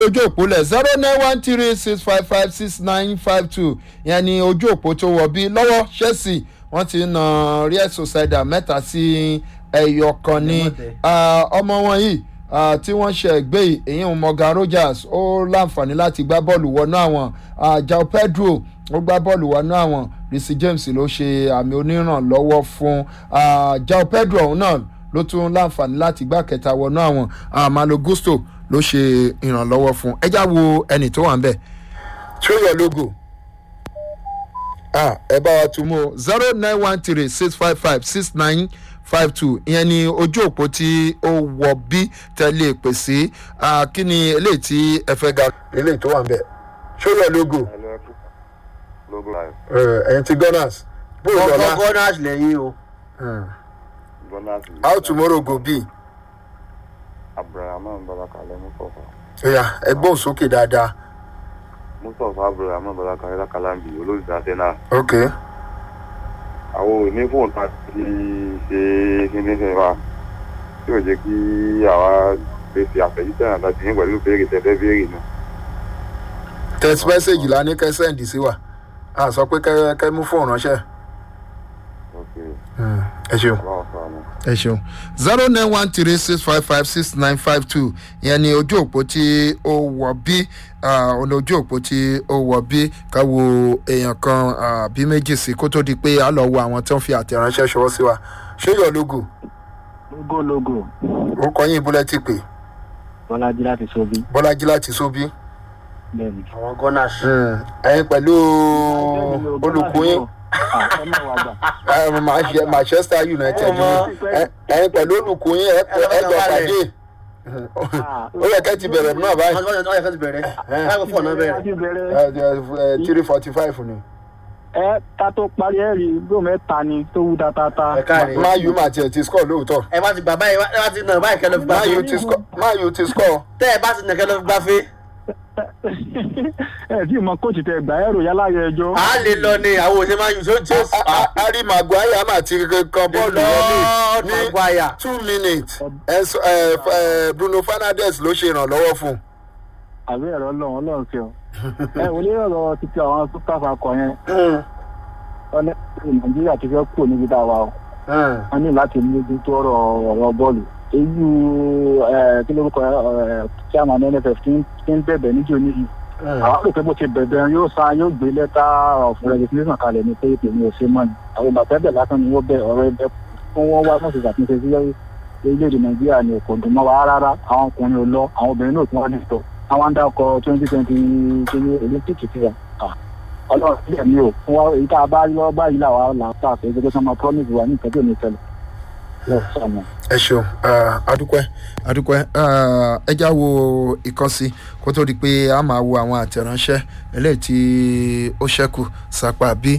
ojú òpó lẹ̀ zero nine one three six five five six nine five two yẹn ni ojú òpó tó wọ̀ bí lọ́wọ́ chelsea wọ́n ti na real sociedad mẹ́ta sí ẹyọ kan ní ah, ọmọ wọn yìí ah, tí wọ́n ṣe gbé yìí èyí ń morgan rogers ó láǹfààní láti gbá bọ́ọ̀lù wọnú àwọn ah, jao pedro ó gbá bọ́ọ̀lù wọnú àwọn risi james ló ṣe àmì onírànlọ́wọ́ fún ah, jao pedro ọ̀hún náà ló tún láǹfààní láti gbá kẹta wọnú àwọn ah, malo gusto ló ṣe ìrànlọ́wọ́ fún ẹjá wo ẹnì tó wà ń bẹ̀. show your logo ah ẹ bá wa tún mú o zero nine one three six five five six nine five two ìyẹn ni ojú òpó tí ó wọ bí tẹ́lẹ̀ pè sí ah, kí ni eléyìí tí ẹ fẹ́ ga. eléyìí tó wà ń bẹ̀ show your logo logo live ẹ̀yin ti gunners bó o lọ́la gunners lẹ́yìn o. gunners how tomorrow go be. abrahamu balakale mustapha ẹ̀yà ẹgbọ́n sókè dáadáa. mustapha abrahamu balakale lakalambi olóòtú arsenal ok àwọn òní fóònù tá a ti ṣe kíní ṣe wa tí ò jẹ́ kí àwa fèsì àfẹ́jíṣẹ́ náà láti yín pẹ̀lú béèrè tẹ́fẹ́ béèrè náà. text message la ní kẹ́ send sí wa a sọ pé kẹ́ kẹ́ mú fóònù ránṣẹ́. ok ẹ ṣeun. ọlọ́run sọ àná. ẹ ṣeun zero nine one three six five five six nine five two ìyẹn ni ojú òpó tí ó wọ bí ọ̀nà ojú òpó tí ó wọ bí ká wo èèyàn kan ah, bí méjì sí kó tó di pé a lọ wo àwọn tó ń fi àtẹ̀ránṣẹ́ ṣọwọ́ sí wa ṣé yọ logo logo logo orúkọ yín ìbúlẹ̀ ti pè bọ́lájí láti sobi bọ́lájí láti sóbí. bẹ́ẹ̀ni. àwọn gunners. ẹ̀yin pẹ̀lú olùkọ́ yín ẹ má wà gbà. eh, Manche- manchester united Ọmọ. ẹ- ẹ̀yin pẹ̀lú olùkọ́ yín ẹ ẹ jọ pàdé ó yẹ kẹ́ ti bẹ̀rẹ̀ náà báyìí. wọ́n ti wọ́n ti bẹ̀rẹ̀ báyìí fún ọ̀nà bẹ̀rẹ̀. láti bẹ̀rẹ̀ three forty five ni. ẹ ká tó parí ẹ rí gbó mẹ́ta ni tó wú dáadáa. ẹ káàrí. máa yù máa tiẹ̀ ti score lóòótọ́. ẹ bá ti gbà báyìí ẹ bá ti nà báyìí kẹlẹ́ fi gbà máa yù fẹ́. ti score máa yù ti score. tẹ́ ẹ bá ti nà kẹlẹ́ fi gbà fẹ́. ẹ tí mọ kóòtù tẹ gbà ẹrù yálà yẹ ẹjọ́. a lè lọ ni àwọn òṣèlú máa yù tó tó. harry maguire máa ti kan bọ́ọ̀lù Lord wọlé ní Maguire. two minutes Enzo- eh, f- eh, bruno fernandes ló ṣe ìrànlọ́wọ́ fún un. àbí ẹ̀rọ ọlọ́run ọlọ́run fi ọ. ẹ wọlé ọ̀rọ̀ títí àwọn super falcon yẹn ọlẹ́ nàìjíríà ti fẹ́ kúrò níbi tá a wà o. wọ́n ní láti mójú tó ọ̀rọ̀ ọ̀rọ̀ bọ́ọ̀lù. èyí ẹ kí lórúkọ ẹ chairman nff ti ń- ti ń bẹ̀bẹ̀ níjó níyì. àwọn àrò pé bó ti bẹ̀bẹ̀ yóò sa yóò gbé lẹ́tà of resignation kalẹ̀ ní pé èmi ò ṣe mọ́ ni. àwọn bàtà bẹ̀ lásán ni wọ́n bẹ̀ ọ̀rọ̀ ẹgbẹ́ fún wọn wá mọ̀sí ṣàtúnṣe sí orílẹ̀-èdè nàìjíríà ni kò dùn mọ́ wa rárá àwọn ọkùnrin ò lọ àwọn obìnrin náà tún wá nìtọ́ àwọn ń dákọ̀ twenty twenty twenty olympic ti wà. ọlọ́run sílẹ̀ mi ò fún wa èyí tá a bá rí lọ́wọ́ báyìí làwa là ń tà pé gbogbo sọ́mọ promise wa ní ìtọ́jú òní tẹ́lẹ̀. lọ́ọ̀ sọ̀nà. ẹ ṣeun adúpẹ́ adúpẹ́ ẹ já wo ìkànsí kó tó di pé a máa wo àwọn àtẹ̀ránṣẹ́ eléyìí tí ó ṣẹ́kù sápá bí.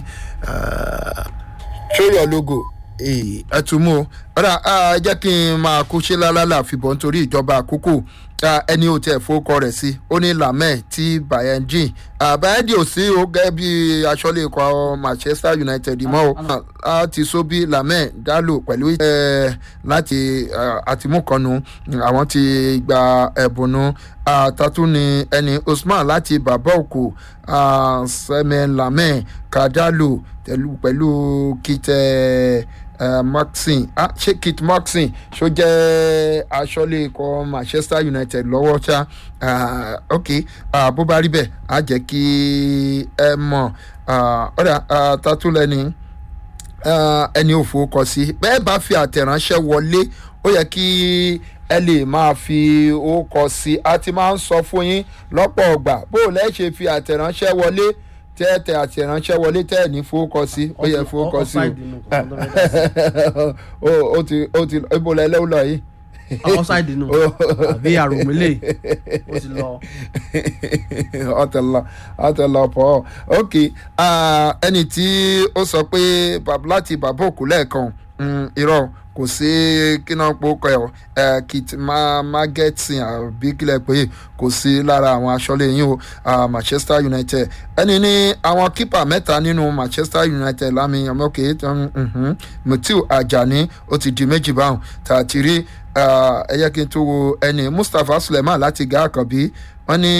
show your logo ẹ tún mú o ọ̀rà ẹ jẹ́ kí n máa kú ṣe lálálà fìbọn nítorí ìjọba àkókò ẹni ò tẹ̀ fowókọ rẹ̀ sí ó ní lamẹ́ tí bayangin bayangin ò sí o gẹ́gẹ́ bí aṣọ́lé ikọ̀ manchester united mọ́ o a ti so bí lamẹ́ dálò pẹ̀lú ẹ̀ láti àtìmúkànnù àwọn ti gba ẹ̀bùnú àtàtún ni ẹni usman láti bàbá òkú sẹ́mẹ̀ lamẹ́ kadalo pẹ̀lú kìtẹ́ maxin ah ṣé kit maxin ṣó jẹ́ aṣọ́lé ikọ̀ manchester united lọ́wọ́ ṣá ok bó bá rí bẹ́ẹ̀ á jẹ́ kí ẹ mọ̀ ọ̀dà tatúlẹ́ni ẹni òfò kọ sí bẹ́ẹ̀ bá fi àtẹ̀ránṣẹ́ wọlé ó yẹ kí ẹ lè máa fi orúkọ sí a ti máa ń sọ fún yín lọ́pọ̀ ọgbà bó o lẹ́ ṣe fi àtẹ̀ránṣẹ́ wọlé tẹ́tẹ̀ àti ìránṣẹ́ wọlé tẹ́ ẹ̀ ní fowókọ sí ó yẹ fowókọ sí o ó ti ó ti ibo lẹ lẹ́wọ́ lọ yìí. outside nù àbí àròmílẹ̀ ó ti lọ. ọtẹlọ ọtẹlọ pọ ok ẹni tí ó sọ pé láti bàbá òkú lẹ́ẹ̀kan irọ́ kò sí kíná pòókọ ẹ kit magetsin àbí kílẹ̀ pé kò sí lára àwọn aṣọ́lé yín o manchester united ẹni ní àwọn kípà mẹ́ta nínú manchester united lámì ọmọkè mutiu ajani ó ti di méjì báwọn tààtì rí ẹ yẹ kí n tó wo ẹni mustapha suleiman láti gá àkànbí wọn ní